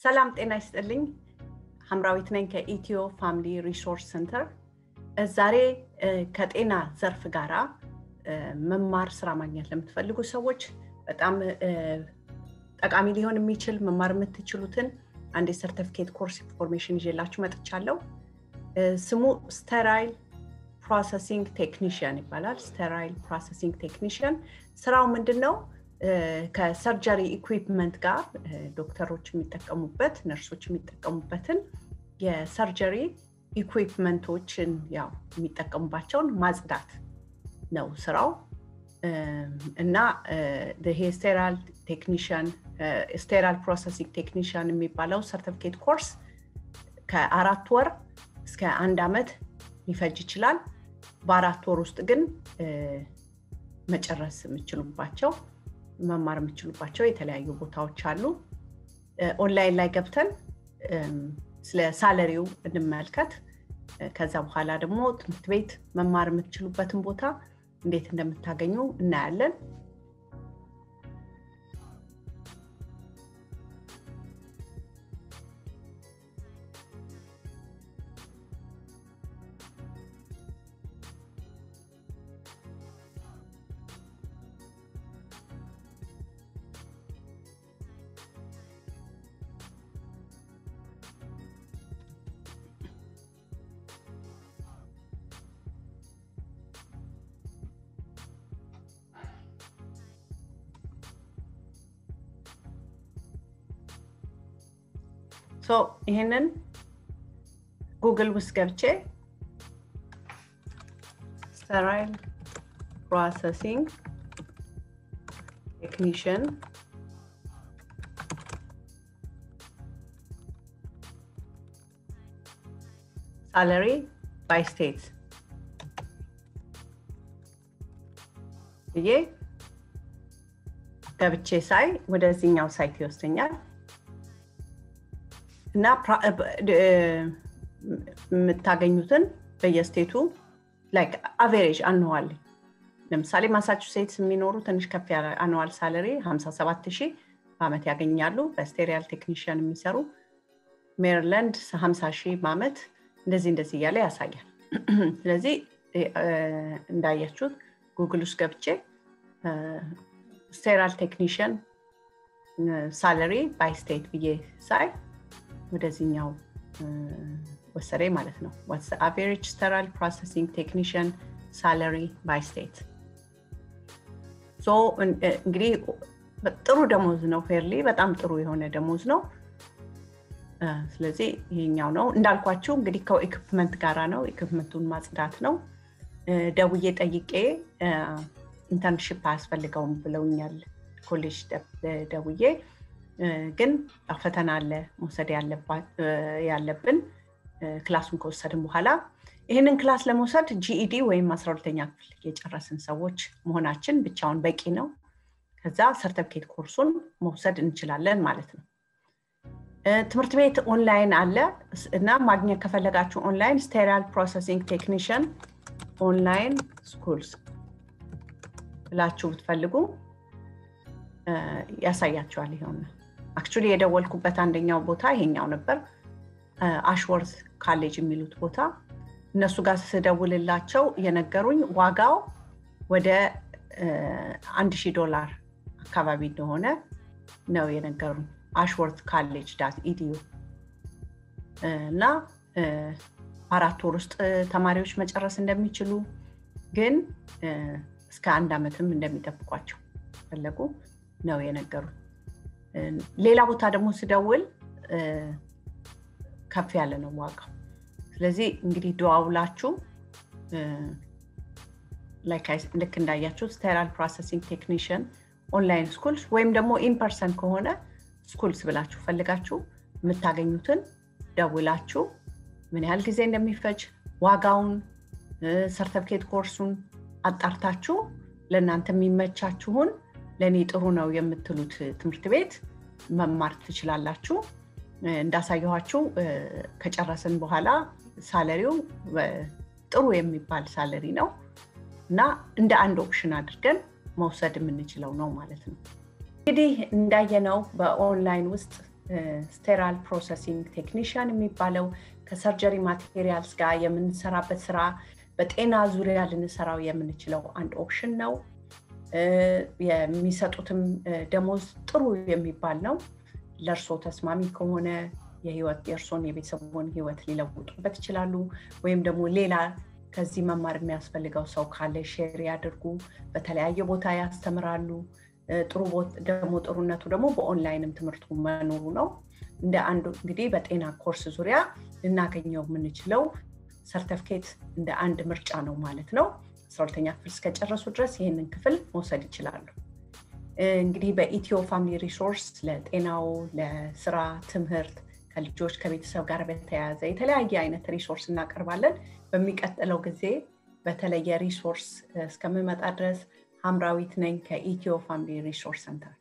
ሰላም ጤና ይስጥልኝ። ሀምራዊት ነኝ ከኢትዮ ፋሚሊ ሪሶርስ ሴንተር። ዛሬ ከጤና ዘርፍ ጋራ መማር ስራ ማግኘት ለምትፈልጉ ሰዎች በጣም ጠቃሚ ሊሆን የሚችል መማር የምትችሉትን አንድ የሰርቲፊኬት ኮርስ ኢንፎርሜሽን ይዤላችሁ መጥቻለሁ። ስሙ ስተራይል ፕሮሰሲንግ ቴክኒሽያን ይባላል። ስተራይል ፕሮሰሲንግ ቴክኒሽያን ስራው ምንድን ነው? ከሰርጀሪ ኢኩዊፕመንት ጋር ዶክተሮች የሚጠቀሙበት ነርሶች የሚጠቀሙበትን የሰርጀሪ ኢኩዊፕመንቶችን ያው የሚጠቀሙባቸውን ማጽዳት ነው ስራው እና ይሄ ስቴራል ቴክኒሽያን ስቴራል ፕሮሰሲንግ ቴክኒሽያን የሚባለው ሰርቲፊኬት ኮርስ ከአራት ወር እስከ አንድ ዓመት ሊፈጅ ይችላል። በአራት ወር ውስጥ ግን መጨረስ የምችሉባቸው መማር የምችሉባቸው የተለያዩ ቦታዎች አሉ። ኦንላይን ላይ ገብተን ስለ ሳለሪው እንመልከት። ከዛ በኋላ ደግሞ ትምህርት ቤት መማር የምትችሉበትን ቦታ እንዴት እንደምታገኙ እናያለን። ይህንን ጉግል ውስጥ ገብቼ ስተራይል ፕሮሰሲንግ ቴክኒሽን ሳለሪ ባይ ስቴት ብዬ ገብቼ ሳይ ወደዚህኛው ሳይት ይወስደኛል። እና የምታገኙትን በየስቴቱ ላይክ አቬሬጅ አኑዋል ለምሳሌ ማሳቹሴትስ የሚኖሩ ትንሽ ከፍ ያለ አኑዋል ሳለሪ 57 ሺህ በአመት ያገኛሉ። በስቴሪያል ቴክኒሽያን የሚሰሩ ሜሪላንድ 50 ሺህ በአመት እንደዚህ እንደዚህ እያለ ያሳያል። ስለዚህ እንዳያችሁት ጉግል ውስጥ ገብቼ ስቴራል ቴክኒሽያን ሳለሪ ባይ ስቴት ብዬ ሳይ ወደዚህኛው ወሰደ ማለት ነው። ዋትስ አቨሬጅ ስተራል ፕሮሰሲንግ ቴክኒሽያን ሳለሪ ባይ ስቴት። እንግዲህ ጥሩ ደሞዝ ነው። ፌርሊ በጣም ጥሩ የሆነ ደሞዝ ነው። ስለዚህ ይሄኛው ነው እንዳልኳችሁ እንግዲህ ከኢኩፕመንት ጋራ ነው። ኢኩፕመንቱን ማጽዳት ነው። ደውዬ ጠይቄ ኢንተርንሽፕ አያስፈልገውም ብለውኛል። ኮሌጅ ደውዬ ግን ፈተና አለ መውሰድ ያለብን ክላሱን ከወሰድን በኋላ ይህንን ክላስ ለመውሰድ ጂኢዲ ወይም አስራ ሁለተኛ ክፍል የጨረስን ሰዎች መሆናችን ብቻውን በቂ ነው። ከዛ ሰርተፍኬት ኮርሱን መውሰድ እንችላለን ማለት ነው። ትምህርት ቤት ኦንላይን አለ እና ማግኘት ከፈለጋችሁ ኦንላይን ስቴራል ፕሮሰሲንግ ቴክኒሽያን ኦንላይን ስኩልስ ብላችሁ ብትፈልጉ ያሳያችኋል። ይሆነ አክቹሊ የደወልኩበት አንደኛው ቦታ ይሄኛው ነበር፣ አሽወርዝ ካሌጅ የሚሉት ቦታ። እነሱ ጋር ስደውልላቸው የነገሩኝ ዋጋው ወደ አንድ ሺህ ዶላር አካባቢ እንደሆነ ነው የነገሩኝ። አሽወርዝ ካሌጅ ዳት ኢዲዩ እና አራት ወር ውስጥ ተማሪዎች መጨረስ እንደሚችሉ ግን እስከ አንድ ዓመትም እንደሚጠብቋቸው ፈለጉ ነው የነገሩን። ሌላ ቦታ ደግሞ ስደውል ከፍ ያለ ነው ዋጋው። ስለዚህ እንግዲህ ደዋውላችሁ ልክ እንዳያችሁ ስቴራል ፕሮሰሲንግ ቴክኒሽያን ኦንላይን ስኩልስ ወይም ደግሞ ኢንፐርሰን ከሆነ ስኩልስ ብላችሁ ፈልጋችሁ የምታገኙትን ደውላችሁ ምን ያህል ጊዜ እንደሚፈጅ ዋጋውን፣ ሰርተፍኬት ኮርሱን አጣርታችሁ ለእናንተ የሚመቻችሁን ለእኔ ጥሩ ነው የምትሉት ትምህርት ቤት መማር ትችላላችሁ። እንዳሳየኋችሁ ከጨረስን በኋላ ሳለሪው ጥሩ የሚባል ሳለሪ ነው እና እንደ አንድ ኦፕሽን አድርገን መውሰድ የምንችለው ነው ማለት ነው። እንግዲህ እንዳየነው በኦንላይን ውስጥ ስቴራል ፕሮሰሲንግ ቴክኒሽያን የሚባለው ከሰርጀሪ ማቴሪያልስ ጋር የምንሰራበት ስራ በጤና ዙሪያ ልንሰራው የምንችለው አንድ ኦፕሽን ነው። የሚሰጡትም ደሞዝ ጥሩ የሚባል ነው። ለእርሶ ተስማሚ ከሆነ የህይወት የእርሶን የቤተሰቡን ህይወት ሊለውጡበት ይችላሉ። ወይም ደግሞ ሌላ ከዚህ መማር የሚያስፈልገው ሰው ካለ ሼር ያድርጉ። በተለያየ ቦታ ያስተምራሉ። ጥሩ ደግሞ ጥሩነቱ ደግሞ በኦንላይንም ትምህርቱ መኖሩ ነው። እንደ አንዱ እንግዲህ በጤና ኮርስ ዙሪያ ልናገኘው የምንችለው ሰርተፍኬት እንደ አንድ ምርጫ ነው ማለት ነው። አስራ ሁለተኛ ክፍል እስከጨረሱ ድረስ ይህንን ክፍል መውሰድ ይችላሉ። እንግዲህ በኢትዮ ፋሚሊ ሪሶርስ ለጤናው፣ ለስራ፣ ትምህርት ከልጆች ከቤተሰብ ጋር በተያያዘ የተለያየ አይነት ሪሶርስ እናቀርባለን። በሚቀጥለው ጊዜ በተለየ ሪሶርስ እስከምመጣ ድረስ ሀምራዊት ነኝ ከኢትዮ ፋሚሊ ሪሶርስ ሰንተር።